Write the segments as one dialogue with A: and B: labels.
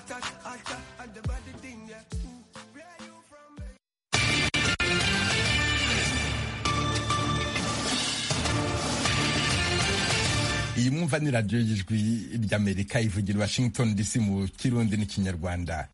A: iyi mwumva ni radiyo y'ijwi ry'amerika ivugira washington dc mu kirundi n'ikinyarwanda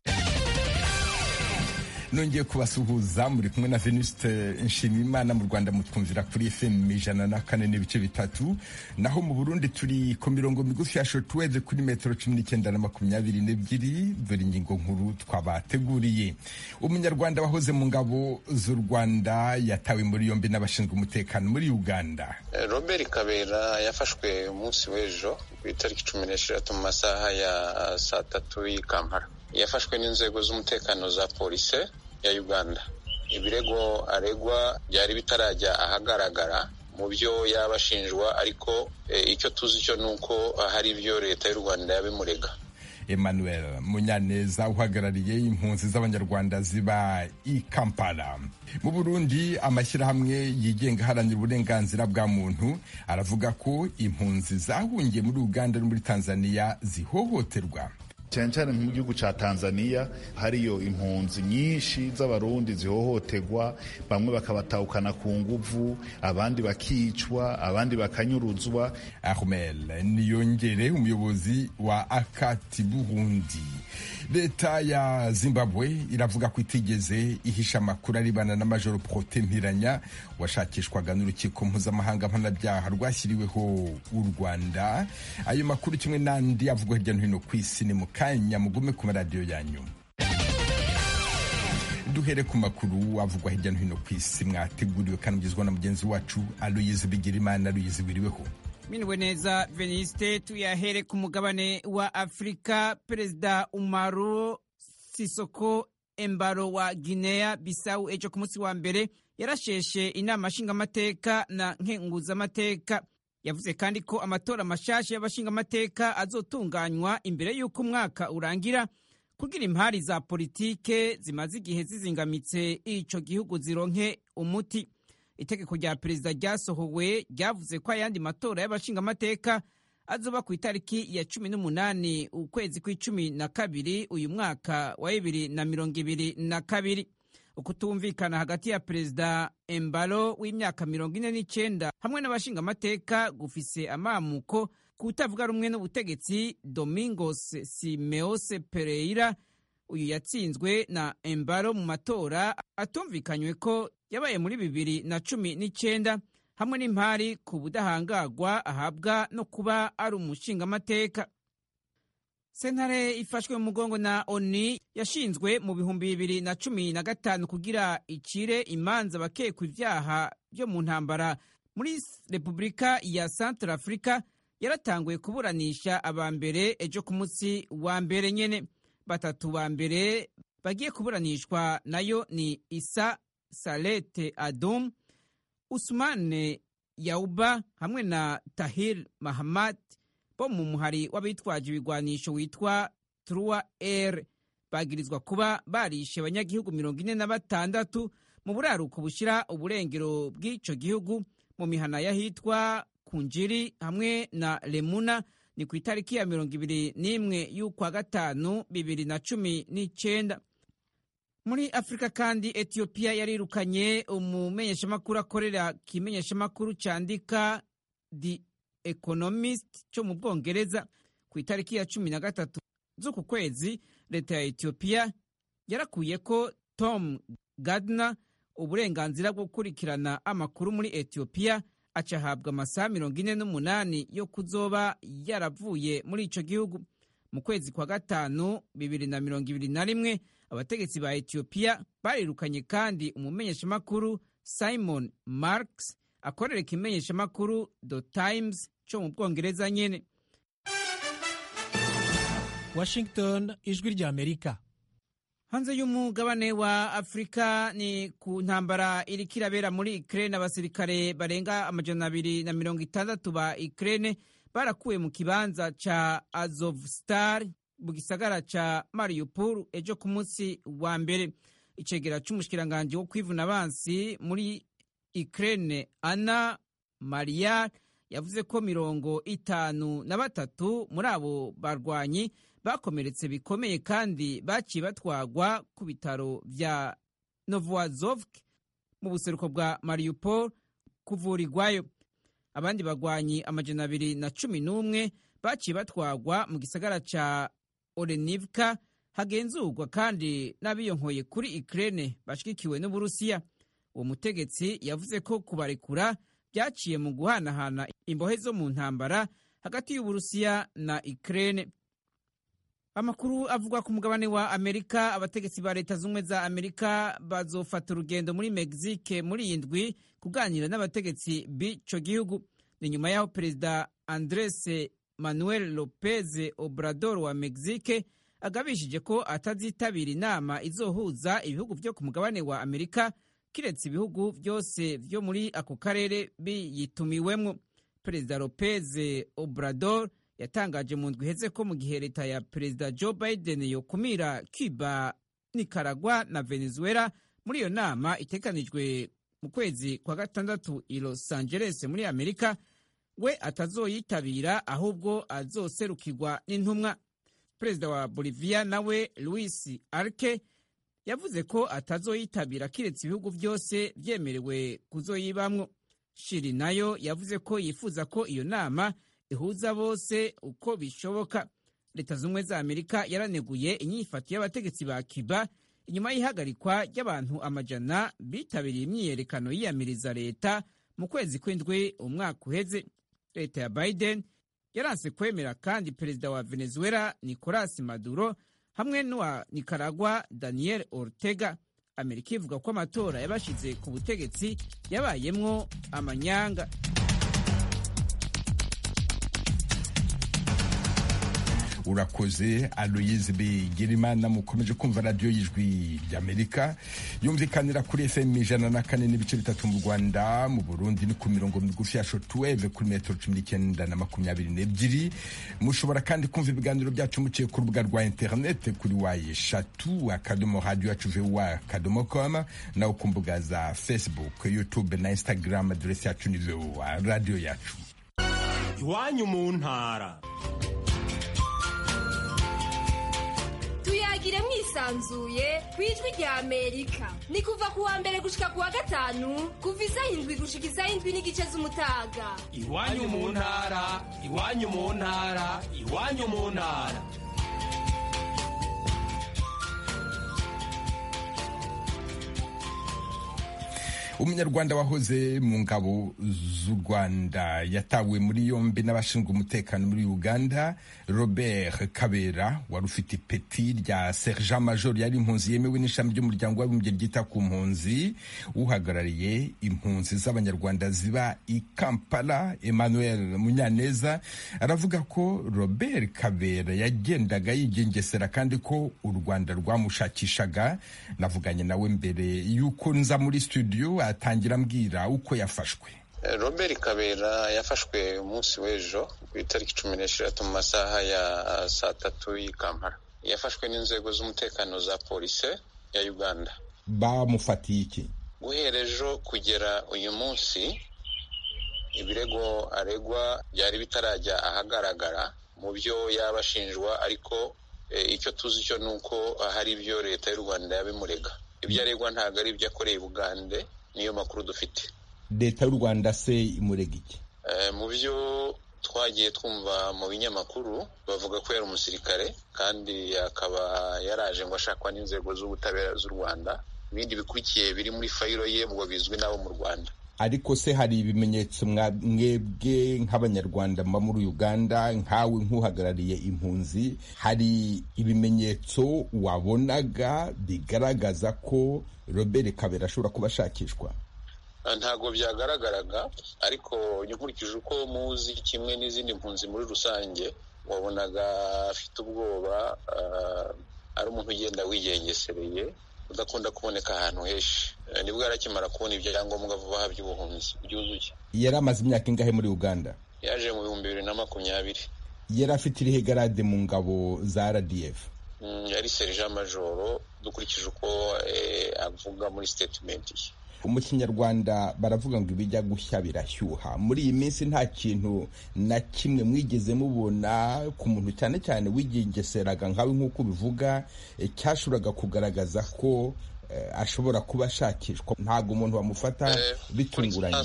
A: nongeye kubasuhuza muri kumwe na venuste nshimiyimana mu rwanda mutwumvira kuri fm ijana na kane n'ibice bitatu naho mu burundi turi ku mirongo migufi ya shortwave kuri metero cumi n'icyenda na makumyabiri n'ebyiri dore ingingo nkuru twabateguriye umunyarwanda wahoze mu ngabo z'u rwanda yatawe muri yombi n'abashinzwe umutekano muri uganda
B: robert kabera yafashwe umunsi w'ejo ku itariki cumi n'esheshatu mu masaha ya saa tatu y'i kampala yafashwe n'inzego z'umutekano za polisi ya uganda ibirego aregwa byari bitarajya ahagaragara mu byo yaba ashinjwa ariko icyo tuzi cyo ni uko hari ibyo leta y'u rwanda yabimurega
A: emmanuel munyaneza uhagarariye impunzi z'abanyarwanda ziba i kampala mu burundi amashyirahamwe yigenga aharanira uburenganzira bwa muntu aravuga ko impunzi zahungiye muri uganda no muri tanzania zihohoterwa
C: cyane cyane mu gihugu cya tanzania hariyo impunzi nyinshi z'abarundi zihohoterwa bamwe bakabatahukana ku nguvu abandi bakicwa abandi bakanyuruzwa
A: ahmel niyongere umuyobozi wa akati burundi leta ya zimbabwe iravuga ko itigeze ihisha amakuru aribana na majoro prote mpiranya washakishwaga n'urukiko mpuzamahanga mpanabyaha rwashyiriweho u rwanda ayo makuru kimwe n'andi avugwa hirya no hino ku isi ni mu kanya mugume ku maradiyo yanyu duhere ku makuru avugwa hirya no hino ku isi mwateguriwe kandi mugezwa na mugenzi wacu aloyizi bigirimana aloyizi wiriweho
D: miniwe neza veniste tuyahere ku mugabane wa afurika perezida umaru sisoko embaro wa guinea bisawu ejo ku munsi wa mbere yarasheshe inama nshingamateka na nkenguzamateka yavuze kandi ko amatora mashasha y'abashingamateka azotunganywa imbere y'uko umwaka urangira kugira impari za politike zimaze igihe zizingamitse ico gihugu zironke umuti itegeko rya perezida ryasohowe ryavuze ko ayandi matora y'abashingamateka azoba ku itariki ya cumi n'umunani ukwezi kw'icumi na kabiri uyu mwaka wa bibiri na mirongo ibiri na kabiri ukutumvikana hagati ya perezida embalo w'imyaka mirongo ine n'icyenda hamwe n'abashingamateka gufise amamuko kutavuga rumwe n'ubutegetsi domingos simeose pereira uyu yatsinzwe na embalo mu matora atumvikanywe ko yabaye muri bibiri na cumi n'icyenda hamwe n'impari ku budahangarwa ahabwa no kuba ari umushingamateka sentare ifashwe mu mugongo na oni yashinzwe mu bihumbi bibiri na cumi na gatanu kugira icire imanza bakekwa ibyaha byo mu ntambara muri repubulika ya central africa yaratanguye kuburanisha aba mbere ejo ku munsi wa mbere nyene batatu ba mbere bagiye kuburanishwa nayo ni isa salete adum usmane yauba hamwe na tahir mahamad bo mu muhari w'abitwaje ibigwanisho witwa trua r bagirizwa kuba barishe abanyagihugu mirongo ine na batandatu mu buraruko bushyira uburengero bw'ico gihugu mu mihana y'ahitwa kunjiri hamwe na lemuna ni ku itariki ya mirongo ibiri n'imwe y'ukwa gatanu bibiri na cumi n'icenda muri afurika kandi etiyopiya yarirukanye umumenyeshamakuru akorera kimenyeshamakuru cyandika the economist cyo mu bwongereza ku itariki ya cumi na gatatu z'uku kwezi leta ya etiyopiya yarakuye ko tom gardner uburenganzira bwo gukurikirana amakuru muri etiyopiya acahabwa amasaha mirongo ine n'umunani yo kuzoba yaravuye muri ico gihugu mu kwezi kwa gatanu bibiri na mirongo ibiri na rimwe abategetsi ba etiyopiya barirukanye kandi umumenyeshamakuru simon marks akorera ikimenyeshamakuru the times cyo mu bwongereza nyene
E: washington ijwi rya amerika
D: hanze y'umugabane wa afurika ni ku ntambara iriko irabera muri ukraine abasirikare barenga amajana abiri na mirongo itandatu ba ukraine barakuwe mu kibanza ca azovstar mu gisagara ca mariupol ejo ku munsi wa mbere icegera c'umushikiranganji wo kwivuna abansi muri ukraine ana mariya yavuze ko mirongo itanu na batatu muri abo barwanyi bakomeretse bikomeye kandi baciye batwagwa ku bitaro vya Novoazovsk mu buseruko bwa Mariupol kuvurirwayo abandi bagwanyi amajana abiri na cumi n'umwe baciye batwagwa mu gisagara ca Olenivka hagenzurwa kandi n'abiyonkoye kuri Ukraine bashigikiwe n'Uburusiya uwo mutegetsi yavuze ko kubarekura byaciye mu guhanahana imbohe zo mu ntambara hagati y'Uburusiya na Ukraine amakuru avugwa ku mugabane wa amerika abategetsi ba leta z'ubumwe za amerika bazofata urugendo muri mexique muri iyi ndwi kuganira n'abategetsi b'ico gihugu ni nyuma y'aho perezida andres manuel lopez obrador wa mexique agabishije ko atazitabira inama izohuza ibihugu vyo ku mugabane wa amerika kiretse ibihugu vyose vyo muri ako karere biyitumiwemwo perezida lopez obrador yatangaje mu ndwi iheze ko mu gihe leta ya perezida joe biden yokumira cuba nicaragua na venezuela muri iyo nama itekanijwe mu kwezi kwa gatandatu i los angeles muri amerika we atazoyitabira ahubwo azoserukirwa n'intumwa perezida wa bolivia nawe luis arke yavuze ko atazoyitabira kiretse ibihugu byose vyemerewe kuzoyibamwo shiri nayo yavuze ko yifuza ko iyo nama ihuza bose uko bishoboka leta z'ubumwe za amerika yaraneguye inyifato y'abategetsi ba cuba inyuma y'ihagarikwa ry'abantu amajana bitabiriye imyiyerekano yiyamiriza leta mu kwezi kw'indwi umwaka uheze leta ya biden yaranse kwemera kandi perezida wa venezuela nicolas maduro hamwe n'uwa nicaragua daniel ortega amerika ivuga ko amatora yabashize ku butegetsi yabayemwo amanyanga
A: urakoze aloyize bigirimana mukomeje kumva radiyo y'ijwi ry'amerika yumvikanira kuri fm ijana na kane n'ibice bitatu mu rwanda mu burundi ni ku mirongo migufi ya shotuweve kuri metero cumi n'icyenda na makumyabiri n'ebyiri mushobora kandi kumva ibiganiro byacu muciye ku rubuga rwa interinete kuri wa eshatu akadomo radiyo yacu vuwa akadomo koma nawe ku mbuga za facebook youtube na instagram aderesi yacu ni vuwa radiyo yacu
F: iwanyu mu ntara
G: tuyagire mwisanzuye ku ijwi rya amerika ni kuva ku wa mbere gushika ku wa gatanu kuva isaha indwi gushika isaha indwi n'igice z'umutaga
F: iwanyu mu ntara iwanyu mu ntara iwanyu mu ntara
A: umunyarwanda wahoze mu ngabo z'u rwanda yatawe muri yombi n'abashinzwe umutekano muri uganda robert kabera wari ufite ipeti rya sergent major yari impunzi yemewe n'ishami ry'umuryango w'abibumbye ryita ku mpunzi uhagarariye impunzi z'abanyarwanda ziba i kampala emmanuel munyaneza aravuga ko robert kabera yagendaga yigengesera kandi ko u rwanda rwamushakishaga navuganye nawe mbere y'uko nza muri studio atangira ambwira uko yafashwe
B: robert kabera yafashwe umunsi w'ejo ku itariki cumi n'eshatu mu masaha ya saa tatu y'i kampala yafashwe n'inzego z'umutekano za polisi ya uganda
A: bamufatiye iki
B: guhera ejo kugera uyu munsi ibirego aregwa byari bitarajya ahagaragara mu byo yaba ashinjwa ariko icyo tuzi cyo ni uko hari ibyo leta y'u rwanda yabimurega ibyo aregwa ntabwo ari ibyo akoreye bugande niyo makuru dufite
A: leta y'u rwanda se imurega iki
B: mu byo twagiye twumva mu binyamakuru bavuga ko yari umusirikare kandi akaba yaraje ngo ashakwa n'inzego z'ubutabera z'u rwanda ibindi bikurikiye biri muri fayiro ye ngo bizwi n'abo mu rwanda
A: ariko se hari ibimenyetso mwebwe nk'abanyarwanda muba muri uganda nkawe nk'uhagarariye impunzi hari ibimenyetso wabonaga bigaragaza ko robert kabera ashobora kuba ashakishwa
B: ntabwo byagaragaraga ariko nkurikije uko muzi kimwe n'izindi mpunzi muri rusange wabonaga afite ubwoba ari umuntu ugenda wigengesereye udakunda kuboneka ahantu henshi nibwo yarakimara kubona ibyangombwa vuba aha by'ubuhunzi byuzuye
A: yari amaze imyaka ingahe muri uganda
B: yaje mu bihumbi bibiri na makumyabiri
A: yari afite irihe garade mu ngabo za rdf
B: yari serija majoro dukurikije uko avuga muri sitetimenti ye
A: mu kinyarwanda baravuga ngo ibijya gushya birashyuha muri iyi minsi nta kintu na kimwe mwigeze mubona ku muntu cyane cyane wigengeseraga nkawe nk'uko ubivuga cyashoboraga kugaragaza ko ashobora kuba ashakishwa ntabwo umuntu bamufata bitunguranye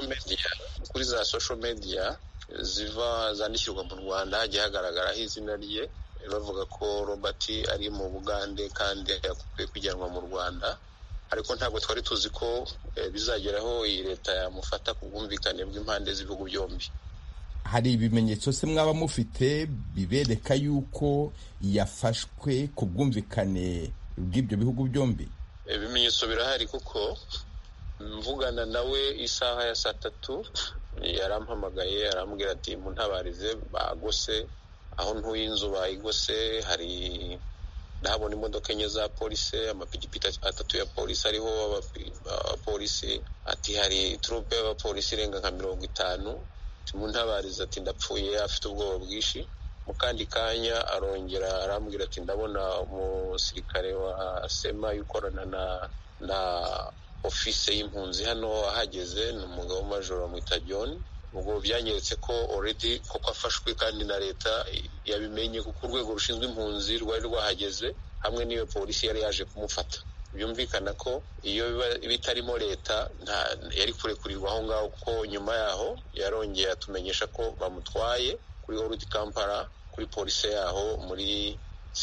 B: kuri za social media ziva zandikirwa mu rwanda hagiye hagaragaraho izina rye bavuga ko robert ari mu bugande kandi akwiye kujyanwa mu rwanda ariko ntabwo twari tuzi ko bizageraho iyi leta yamufata ku bwumvikane bw'impande z'ibihugu byombi
A: hari ibimenyetso se mwaba mufite bibereka yuko yafashwe ku bwumvikane bw'ibyo bihugu byombi
B: ibimenyetso birahari kuko mvugana nawe isaha ya saa tatu yarampamagaye arambwira ati muntabarize bagose aho ntuye inzu bayigose hari ndahabona imodoka enye za polisi amapikipiki atatu ya polisi ariho abapolisi ati hari turupe y'abapolisi irenga nka mirongo itanu muntabarize ati ndapfuye afite ubwoba bwinshi mu kandi kanya arongera arambwira ati ndabona umusirikare wa sema ukorana na na ofise y'impunzi hano ahageze ni umugabo w'amajoro bamwita john ubwo byanyeretse ko already koko afashwe kandi na leta yabimenye kuko urwego rushinzwe impunzi rwari rwahageze hamwe n'iyo polisi yari yaje kumufata byumvikana ko iyo bitarimo leta yari kurekurirwa aho ngaho kuko nyuma yaho yarongeye atumenyesha ko bamutwaye kuri orudi kampala kuri polisi yaho muri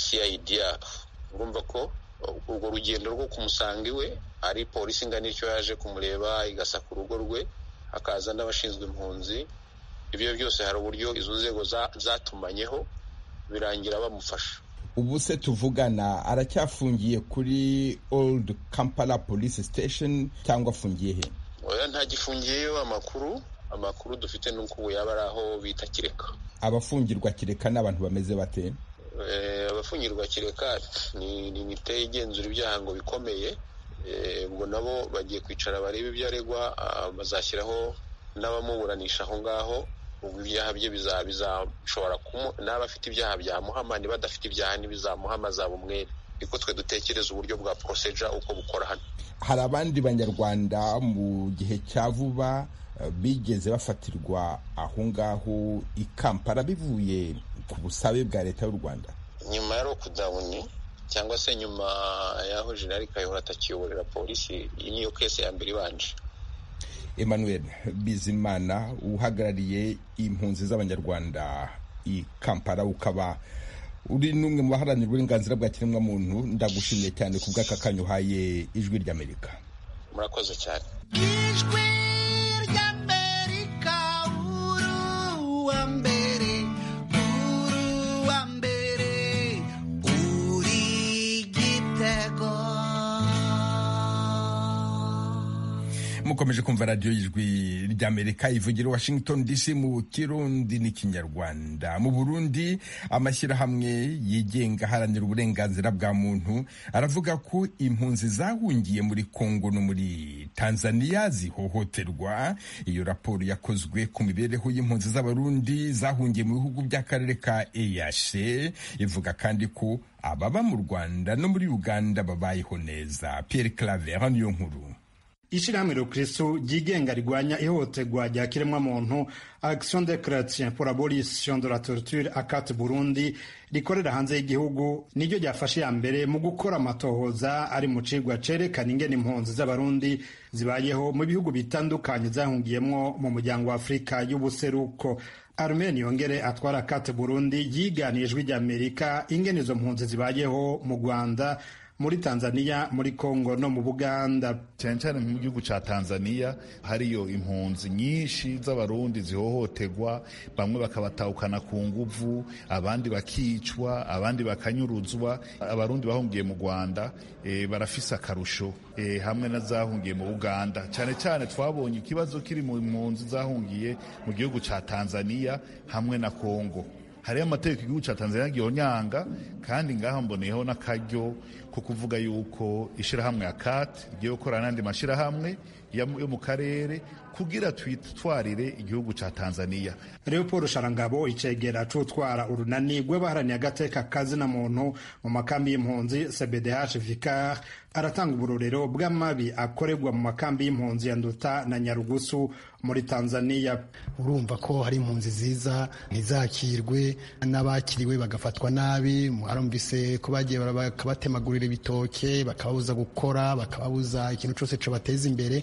B: cid urumva ko urwo rugendo rwo kumusanga iwe ari polisi ingana icyo yaje kumureba igasaka urugo rwe hakaza n'abashinzwe impunzi ibyo byose hari uburyo izo nzego zatumanyeho birangira bamufasha
A: ubu se tuvugana aracyafungiye kuri old kampala police station cyangwa afungiye he
B: oya ntagifungiyeyo amakuru amakuru dufite nuko ubu yaba ari aho bita kireka
A: abafungirwa kireka ni abantu bameze bate
B: abafungirwa kireka ni imite igenzura ibyaha ngo bikomeye ubwo nabo bagiye kwicara barebe ibyo aregwa bazashyiraho n'abamuburanisha aho ngaho ubwo ibyaha bye bizashobora n'aba afite ibyaha byamuhama niba adafite ibyaha ntibizamuhama azaba umwere niko twe dutekereza uburyo bwa poroseja uko bukora hano
A: hari abandi banyarwanda mu gihe cya vuba bigeze bafatirwa aho ngaho i kampala bivuye ku busabe bwa leta y'u rwanda
B: nyuma ya lokudawuni cyangwa se nyuma y'aho jenali kayihura atakiyoborera polisi iyi niyo kese ya mbere ibanje
A: emmanuel bizimana uhagarariye impunzi z'abanyarwanda i kampala ukaba uri n'umwe mu baharanira uburenganzira bwa kiremwamuntu ndagushimiye cyane ku bw'aka kanya uhaye ijwi ry'amerika
B: murakoze cyane
H: ijwi ry'amerika uruwa mbere uruwa mbere uri gitego
A: mukomeje kumva radiyo y'ijwi ry'amerika ivugira washington dc mu kirundi n'ikinyarwanda mu burundi amashyirahamwe yigenga aharanira uburenganzira bwa muntu aravuga ko impunzi zahungiye muri kongo no muri tanzania zihohoterwa iyo raporo yakozwe ku mibereho y'impunzi z'abarundi zahungiye mu bihugu by'akarere ka eyashe ivuga kandi ko ababa mu rwanda no muri uganda babayeho neza pierre claver niyo nkuru
I: ishirahamwe rukristo ryigenga rigwanya ihohoterwa rya kiremwamuntu action de chretien pour abolition de la torture akate burundi rikorera hanze y'igihugu niryo ryafashe ya mbere mu gukora amatohoza ari mu cigwa cerekana ingene impunzi z'abarundi zibayeho mu bihugu bitandukanye zahungiyemwo mu muryango wa afurika y'ubuseruko Armen yongere atwara akate burundi yiganiye ijwi ry'amerika ingene izo mpunzi zibayeho mu rwanda muri tanzania muri congo no mu buganda
C: cyane cyane mu gihugu cya tanzania hariyo impunzi nyinshi z'abarundi zihohoterwa bamwe bakabatahukana ku nguvu abandi bakicwa abandi bakanyuruzwa abarundi bahungiye mu rwanda e, barafise akarusho e, hamwe n'azahungiye mu uganda cyane cyane twabonye ikibazo kiri mu mpunzi zahungiye mu gihugu cya tanzania hamwe na congo hariyo amategeko igihugu cya tanzania gihonyanga kandi ngaha mboneyeho n'akaryo ko kuvuga yuko ishyirahamwe ya kat rigiye gukorana n'andi mashyirahamwe yo mu karere kugira twitwarire igihugu ca tanzania
I: leopold sharangabo icegera c'utwara urunani rw'abaharaniye agateka kazina muntu mu makambi y'impunzi cbdh vicar aratanga uburorero bw'amabi akorerwa mu makambi y'impunzi ya nduta na nyarugusu muri tanzania
J: urumva ko hari impunzi ziza ntizakirwe n'abakiriwe bagafatwa nabi mwarumvise ko bagiye bakabatemagurira ibitoke bakababuza gukora bakababuza ikintu cyose cobateza imbere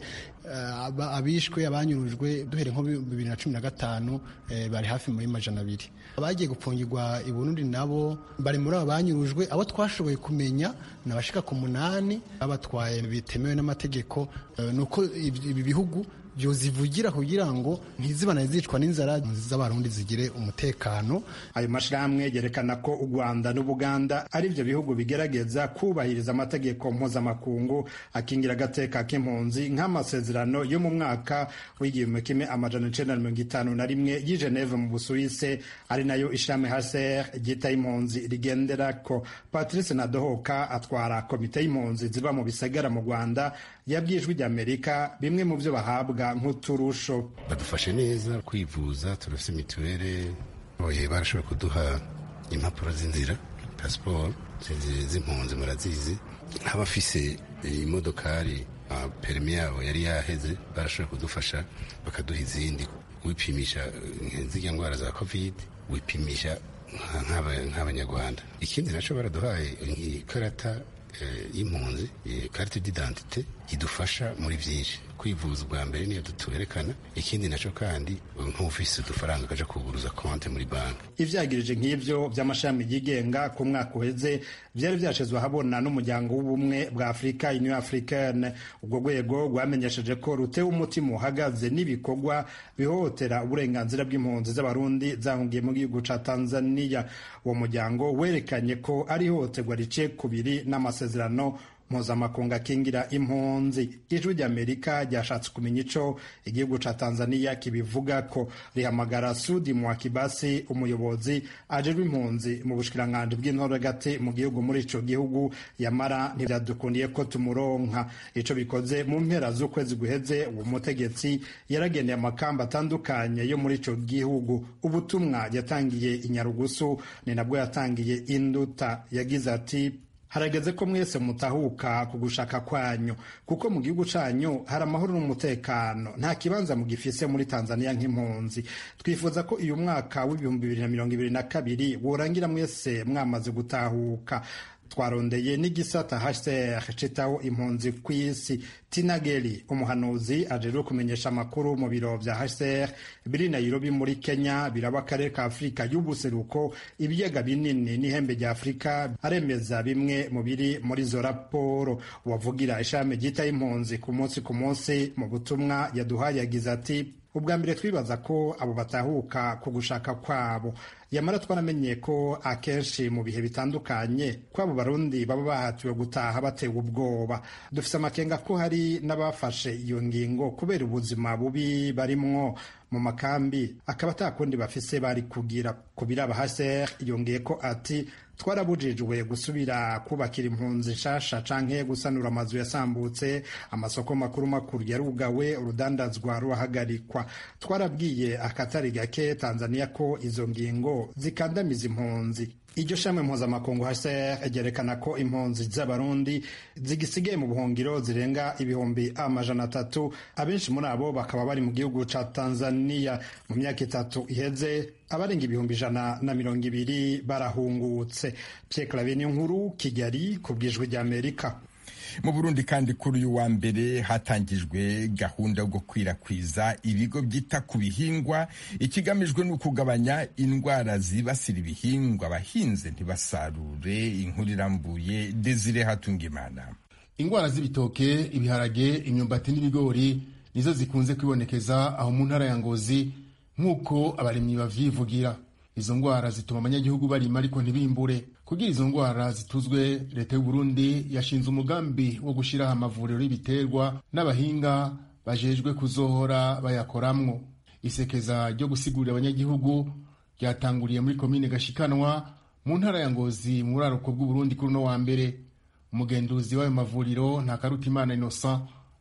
J: abishwe abanyurujwe duhere nko bibiri na cumi na gatanu bari hafi muri majana abiri abagiye gupfungirwa i burundi nabo bari muri abo banyurujwe abo twashoboye kumenya ni abashika ku munani babatwaye bitemewe n'amategeko ni uko ibi bihugu byozivugira kugira ngo ntizibane zicwa n'inzara z'abarundi zigire umutekano
I: ayo mashirahamwe yerekana ko u rwanda n'ubuganda ari byo bihugu bigerageza kubahiriza amategeko mpuzamakungu akingira agateka k'impunzi nk'amasezerano yo mu mwaka w'igihumbi kimwe amajana icenda na mirongo itanu na rimwe y'i geneve mu busuwise ari nayo ishami hcr ryita impunzi rigenderako patrice nadohoka atwara komite y'impunzi ziba mu bisagara mu rwanda yabwijwe ry'amerika bimwe mu byo bahabwa nk'uturusho
K: badufashe neza kwivuza turafite mituweli oye barashobora kuduha impapuro z'inzira pasiporo z'impunzi murazizi nk'abafise imodokari perimi yabo yari yaheze barashobora kudufasha bakaduha izindi wipimisha zirya ndwara za kovide wipimisha nk'abanyarwanda ikindi nacyo baraduhaye ikarata y'impunzi karite d'identite idufasha muri byinshi kwivuza ubwa mbere niyo tuwerekana ikindi nacyo kandi nk'ufise udufaranga akaja kuguruza konte muri banki
I: ivyagirije nk'ivyo vy'amashami yigenga ku mwaka uheze vyari vyashizwe ahabona n'umuryango w'ubumwe bwa afurika union africaine ubwo rwego rwamenyesheje ko rutewe umutima uhagaze n'ibikorwa bihohotera uburenganzira bw'impunzi z'abarundi zahungiye mu gihugu ca tanzania uwo muryango werekanye ko ari ihohoterwa riciye kubiri n'amasezerano mpuzamakungu akingira impunzi ijwi ry'amerika ryashatse kumenya ico igihugu ca tanzania kibivuga ko rihamagara sudi mwakibasi umuyobozi ajejwe impunzi mu bushikiranganji bw'intoragati mu gihugu muri ico gihugu yamara ntivyadukundiye ko tumuronka ico bikoze mu mpera z'ukwezi guheze uwo mutegetsi yaragendeye amakamba atandukanye yo muri ico gihugu ubutumwa yatangiye inyarugusu ni nabwo yatangiye induta yagize ati harageze ko mwese mutahuka ku gushaka kwanyu kuko mu gihugu canyu hari amahoro n'umutekano nta kibanza mugifise muri tanzania nk'impunzi twifuza ko uyu mwaka w'ibihumbi bibiri na mirongo ibiri na kabiri worangira mwese mwamaze gutahuka twarondeye n'igisata hcr citaho impunzi ku isi tinageli umuhanuzi ajejwe kumenyesha amakuru mu biro vya hcr biri nairobi muri kenya biraba akarere ka afurika y'ubuseruko ibiyaga binini n'ihembe rya afurika aremeza bimwe mu biri muri izo raporo uwavugira ishami ryitaho impunzi ku munsi ku munsi mu butumwa yaduhaye yagize ati ubwa mbere twibaza ko abo batahuka ku gushaka kwabo yamara twaramenye ko akenshi mu bihe bitandukanye ko abo barundi baba bahatiwe gutaha batewe ubwoba dufise amakenga ko hari n'abafashe iyo ngingo kubera ubuzima bubi barimwo mu makambi akaba atakundi bafise bari kugira ku biraba haser yongeye ko ati twarabujijwe gusubira kubakira impunzi nshasha canke gusanura amazu yasambutse amasoko makuru makuru yarugawe urudandazwa rurahagarikwa twarabwiye akatari gake tanzania ko izo ngingo zikandamiza impunzi iryo shami mpuzamakungu hcr ryerekana ko impunzi z'abarundi zigisigaye mu buhungiro zirenga ibihumbi amajana atatu abenshi muri abo bakaba bari mu gihugu ca tanzania mu myaka itatu iheze abarenga ibihumbi ijana na mirongo ibiri barahungutse pierre clavin nkuru kigali ku bwijwi ry'amerika
A: mu burundi kandi kuri uyu wa mbere hatangijwe gahunda yo gukwirakwiza ibigo byita ku bihingwa ikigamijwe ni ukugabanya indwara zibasira ibihingwa abahinze ntibasarure inkuru irambuye desire hatungimana
L: indwara z'ibitoke ibiharage imyumbati n'ibigori nizo zikunze kwibonekeza aho mu ntara ya ngozi nk'uko abarimyi bavyivugira izo ndwara zituma abanyagihugu barima ariko ntibimbure kugira izo ndwara zituzwe leta y'u Burundi yashinze umugambi wo gushiraho amavuriro y'ibiterwa n'abahinga bajejwe kuzohora bayakoramwo isekeza ryo gusigurira abanyagihugu ryatanguriye muri komine gashikanwa mu ntara ya ngozi mu buraruko bw'uburundi kuri uno wa mbere umugenduzi w'ayo mavuriro ntakarutimana innocent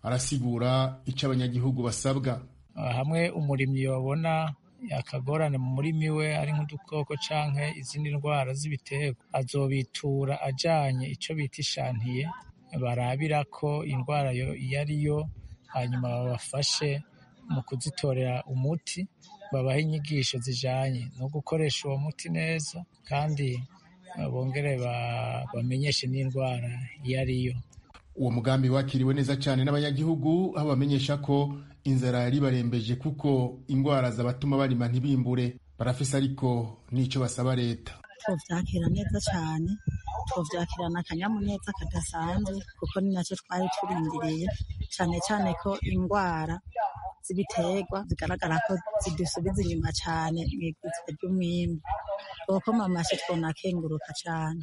L: arasigura icyo abanyagihugu basabwa
M: hamwe umurimyi babona akagorane mu murimi we ari nk'udukoko canke izindi ndwara z'ibiterwa azobitura ajanye ico bita ishantiye barabira ko indwara yo iyo ari yo hanyuma babafashe mu kuzitorera umuti babaha inyigisho zijanye no gukoresha uwo muti neza kandi bongere bamenyeshe n'indwara iyo ari yo
L: uwo mugambi wakiriwe neza cyane n'abanyagihugu aho bamenyesha ko inzara yari barembeje kuko indwara zabatuma barima ntibimbure barafise ariko n'icyo basaba leta
N: tuvyakira neza cyane tuvyakirana akanyamuneza kadasanzwe kuko ni nacyo twari turindiriye cyane cyane ko indwara z'ibiterwa zigaragara ko zidusubiza inyuma cyane mu iguzwa ry'umwimbu kuko mamashi twonakenguruka cyane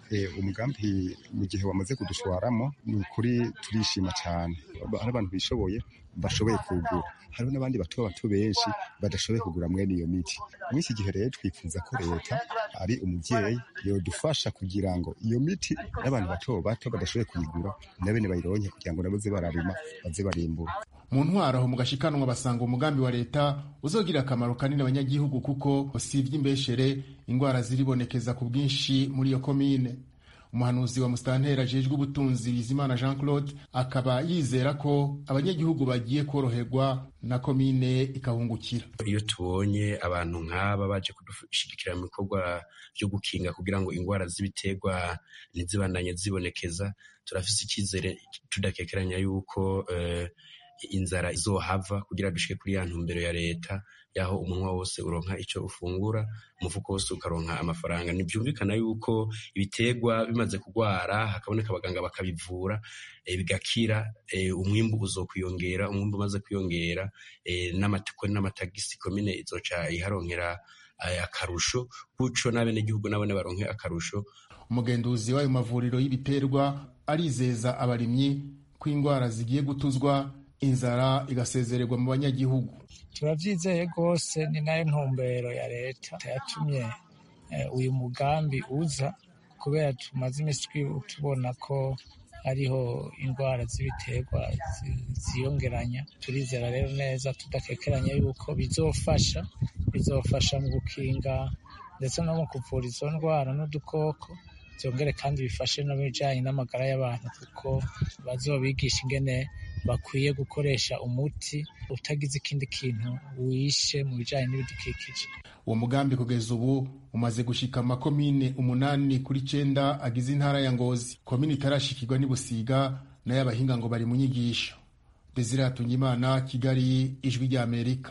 O: umugambi mu gihe wamaze kudushwaramo ni ukuri turishima cyane hari abantu bishoboye bashoboye kugura hariho n'abandi bato bato benshi badashoboye kugura mwene iyo miti muri iki gihe rero twifuza ko leta ari umubyeyi yodufasha kugira ngo iyo miti n'abantu bato bato badashoboye kuyigura na bene bayironke kugira ngo nabo ze bararima baze barimbura
L: mu ntwaro aho mu gashikanwa basanga umugambi wa leta uzogira akamaro kanini abanyagihugu kuko usibye imbeshere indwara ziribonekeza ku bwinshi muri iyo komine umuhanuzi wa musitanteri ajejwe ubutunzi bizimana jean claude akaba yizera ko abanyagihugu bagiye koroherwa na komine ikahungukira
P: iyo tubonye abantu nk'aba baje kudushigikira mu bikorwa byo gukinga kugira ngo indwara z'ibiterwa ntizibandanye zibonekeza turafise icyizere tudakekeranya yuko uh, inzara izohava kugira dushike kuri ya ntumbero ya leta yaho umunwa wose uronka ico ufungura umufuko wose ukaronka amafaranga ntibyumvikana yuko ibiterwa bimaze kugwara hakaboneka abaganga bakabivura e, bigakira e, umwimbu uzokwiyongera umwimbu umaze kwiyongera e, n'amatiko n'amatagisi komine izoca iharonkera akarusho guco n'abenegihugu nabone baronke akarusho
L: umugenduzi w'ayo mavuriro y'ibiterwa arizeza abarimyi ko indwara zigiye gutuzwa inzara igasezererwa mu banyagihugu
M: turabyizeye rwose ni nayo ntumbero ya leta yatumye uyu mugambi uza kubera tumaze iminsi tubona ko hariho indwara z'ibiterwa ziyongeranya turizera rero neza tudakekeranya yuko bizofasha bizofasha mu gukinga ndetse no mu kuvura izo ndwara n'udukoko byongere kandi bifashe no mu bijyanye n'amagara y'abantu kuko bazobigisha ingene bakwiye gukoresha umuti utagize ikindi kintu wishe mu bijyanye n'ibidukikije
L: uwo mugambi kugeza ubu umaze gushika amakomine umunani kuri cenda agize intara ya ngozi komine itarashikirwa n'ibusiga nayo abahinga ngo bari mu nyigisho desire hatungimana kigali ijwi rya amerika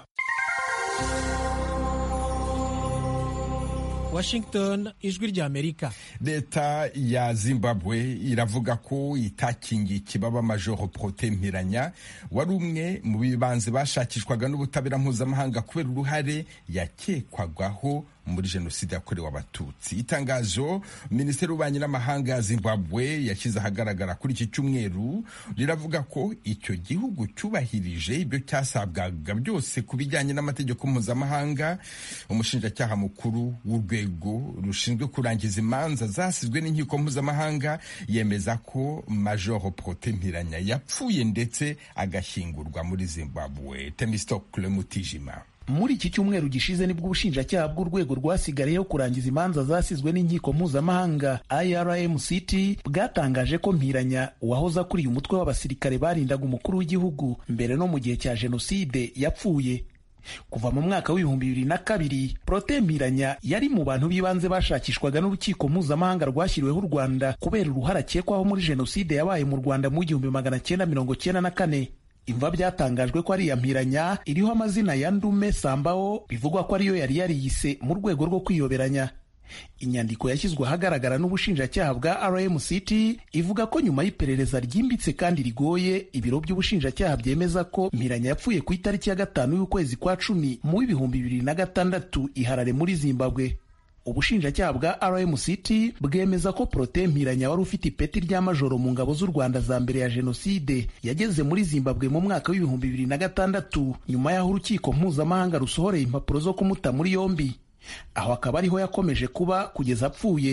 E: Washington ijwi rya Amerika.
A: Leta ya Zimbabwe iravuga ko itakingiye ikibaba Major Protais Mpiranya wari umwe mu bibanze bashakishwaga n'ubutabera mpuzamahanga kubera uruhare yakekwagaho muri jenoside yakorewe abatutsi itangazo minisiteri y'ububanyi n'amahanga ya zimbabwe yashyize ahagaragara kuri iki cyumweru riravuga ko icyo gihugu cyubahirije ibyo cyasabwaga byose ku bijyanye n'amategeko mpuzamahanga umushinjacyaha mukuru w'urwego rushinzwe kurangiza imanza zasizwe n'inkiko mpuzamahanga yemeza ko major prote mpiranya yapfuye ndetse agashyingurwa muri zimbabwe temistokle mutijima
Q: muri iki cyumweru gishize nibwo ubushinjacyaha bw'urwego rwasigariyeho kurangiza imanza zasizwe n'inkiko mpuzamahanga irmct bwatangaje ko mpiranya uwahoze akuriye umutwe w'abasirikare barindaga umukuru w'igihugu mbere no mu gihe cya jenoside yapfuye kuva mu mwaka w'ibihumbi bibiri na kabiri prote mpiranya yari mu bantu b'ibanze bashakishwaga n'urukiko mpuzamahanga rwashyiriweho u rwanda kubera uruhare akekwaho muri jenoside yabaye mu rwanda mu igihumbi magana cyenda mirongo cyenda na kane imva byatangajwe ko ari iya mpiranya iriho amazina ya ndume sambaho bivugwa ko ariyo yari yariyise mu rwego rwo kwiyoberanya inyandiko yashyizwe ahagaragara n'ubushinjacyaha bwa rmct ivuga ko nyuma y'iperereza ryimbitse kandi rigoye ibiro by'ubushinjacyaha byemeza ko mpiranya yapfuye ku itariki ya gatanu y'ukwezi kwa cumi mu w'ibihumbi bibiri na gatandatu iharare muri zimbabwe ubushinjacyaha bwa rmct bwemeza ko prote mpiranya wari ufite ipeti rya majoro mu ngabo z'u rwanda za mbere ya jenoside yageze muri zimbabwe mu mwaka w'ibihumbi bibiri na gatandatu nyuma y'aho urukiko mpuzamahanga rusohoreye impapuro zo kumuta muri yombi aho akaba ariho yakomeje kuba kugeza apfuye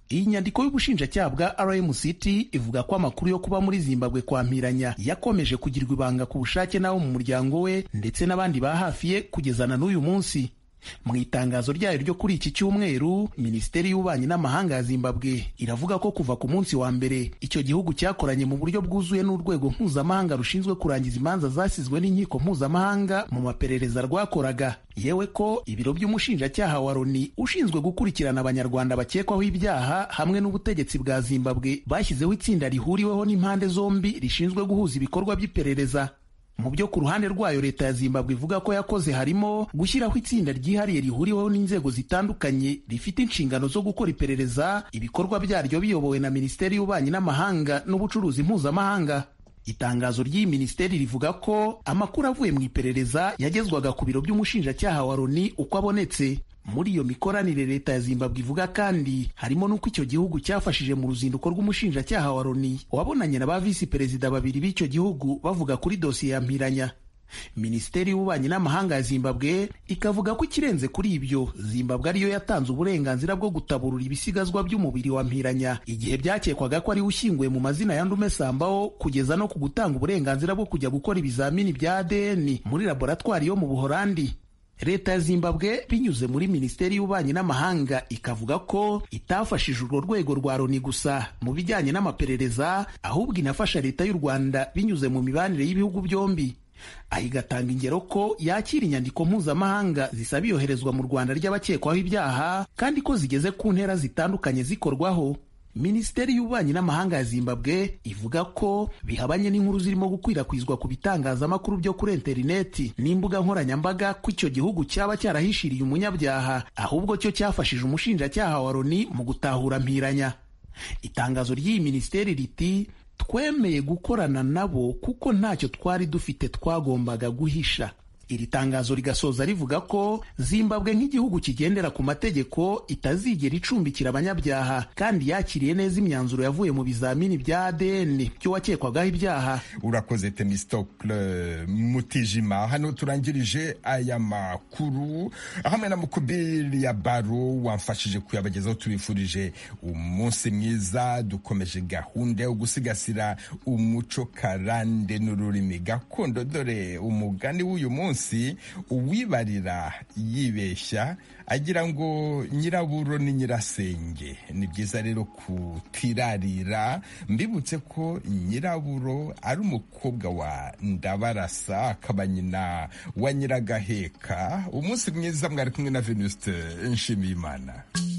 Q: iyi nyandiko y'ubushinjacyaha bwa rmct ivuga ko amakuru yo kuba muri zimbabwe kwa mpiranya yakomeje kugirwa ibanga ku bushake n'abo mu muryango we ndetse n'abandi ba hafi ye kugezana n'uyu munsi mu itangazo ryayo ryo kuri iki cyumweru minisiteri y'ububanyi n'amahanga ya zimbabwe iravuga ko kuva ku munsi wa mbere icyo gihugu cyakoranye mu buryo bwuzuye n'urwego mpuzamahanga rushinzwe kurangiza imanza zasizwe n'inkiko mpuzamahanga mu maperereza rwakoraga yewe ko ibiro by'umushinjacyaha wa loni ushinzwe gukurikirana abanyarwanda bakekwaho ibyaha hamwe n'ubutegetsi bwa zimbabwe bashyizeho itsinda rihuriweho n'impande zombi rishinzwe guhuza ibikorwa by'iperereza mu byo ku ruhande rwayo leta ya zimbabwe ivuga ko yakoze harimo gushyiraho itsinda ryihariye rihuriweho n'inzego zitandukanye rifite inshingano zo gukora iperereza ibikorwa byaryo biyobowe na minisiteri y'ububanyi n'amahanga n'ubucuruzi mpuzamahanga itangazo ry'iyi minisiteri rivuga ko amakuru avuye mu iperereza yagezwaga ku biro by'umushinjacyaha wa loni uko abonetse muri iyo mikoranire leta ya zimbabwe ivuga kandi harimo n'uko icyo gihugu cyafashije mu ruzinduko rw'umushinjacyaha wa loni wabonanye na ba visi perezida babiri b'icyo gihugu bavuga kuri dosiye ya mpiranya minisiteri y'ububanyi n'amahanga ya zimbabwe ikavuga ko ikirenze kuri ibyo zimbabwe ariyo yatanze uburenganzira bwo gutaburura ibisigazwa by'umubiri wa mpiranya igihe byakekwaga ko ariwe ushyinguye mu mazina ya ndume sambaho kugeza no ku gutanga uburenganzira bwo kujya gukora ibizamini bya adn muri laboratwari yo mu buhorandi leta ya zimbabwe binyuze muri minisiteri y'ububanyi n'amahanga ikavuga ko itafashije urwo rwego rwa loni gusa mu bijyanye n'amaperereza ahubwo inafasha leta y'u rwanda binyuze mu mibanire y'ibihugu byombi aha igatanga ingero ko yakira inyandiko mpuzamahanga zisaba iyoherezwa mu rwanda ry'abakekwaho ibyaha kandi ko zigeze ku ntera zitandukanye zikorwaho minisiteri y'ububanyi n'amahanga ya zimbabwe ivuga ko bihabanye n'inkuru zirimo gukwirakwizwa ku bitangazamakuru byo kuri interineti n'imbuga nkoranyambaga ko icyo gihugu cyaba cyarahishiriye umunyabyaha ahubwo cyo cyafashije umushinjacyaha wa loni mu gutahura mpiranya itangazo ry'iyi minisiteri riti twemeye gukorana nabo kuko ntacyo twari dufite twagombaga guhisha iri tangazo rigasoza rivuga ko zimbabwe nk'igihugu kigendera ku mategeko itazigera icumbikira abanyabyaha kandi yakiriye neza imyanzuro yavuye mu bizamini bya adn by'uwakekwagaho ibyaha
A: urakoze temistokle mutijima hano turangirije aya makuru hamwe na mukubiri ya baro wamfashije kuyabagezaho tubifurije umunsi mwiza dukomeje gahunda yo gusigasira umuco karande n'ururimi gakondo dore umugani w'uyu munsi munsi uwibarira yibeshya agira ngo nyiraburo ni nyirasenge ni byiza rero kutirarira mbibutse ko nyiraburo ari umukobwa wa ndabarasa akaba nyina wa nyiragaheka umunsi mwiza mwari kumwe na venuste nshimiyimana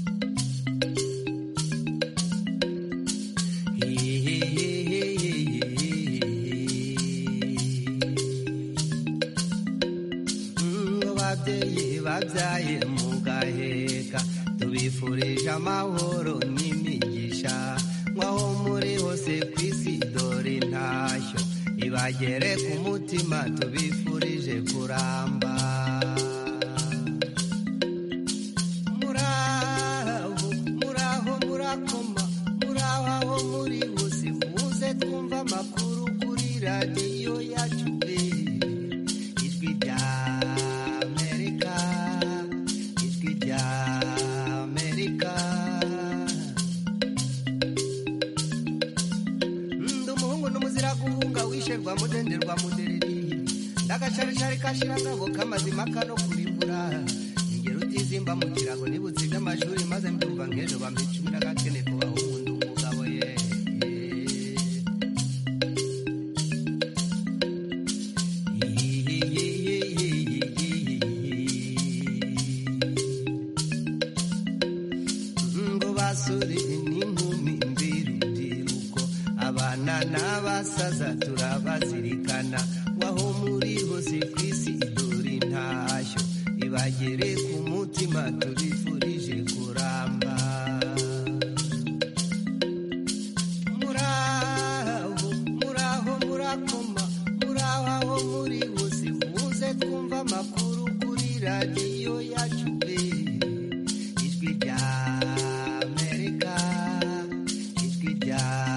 H: ababyeyi babyaye mu gaheka tubifurije amahoro n'imigisha nk'aho muri hose ku isi dore intashyo ibagere ku mutima tubifurije kuramba muraho muraho murakoma muraho aho muri hose muze twumva amakuru kuri radiyo yacu ijwi rya guhunga mudenderwa mudereri ndagacaricari kashiragabo kamazima kano kurimbura ingero utizimba mu kirago nibutsiga amashuri maze mbyumva nk'ejo bampa icumi n'agakene kubaho umuntu umugabo ye ngo basore n'inkumi mbirubyiruko abana n'abasaza turabazirikana waho muri hose ku isi dore intashyo ibagere ku mutima tubifurije kuramba muraho muraho murakoma muraho aho muri hose muze twumva amakuru kuri radiyo yacu ijwi rya amerika ijwi rya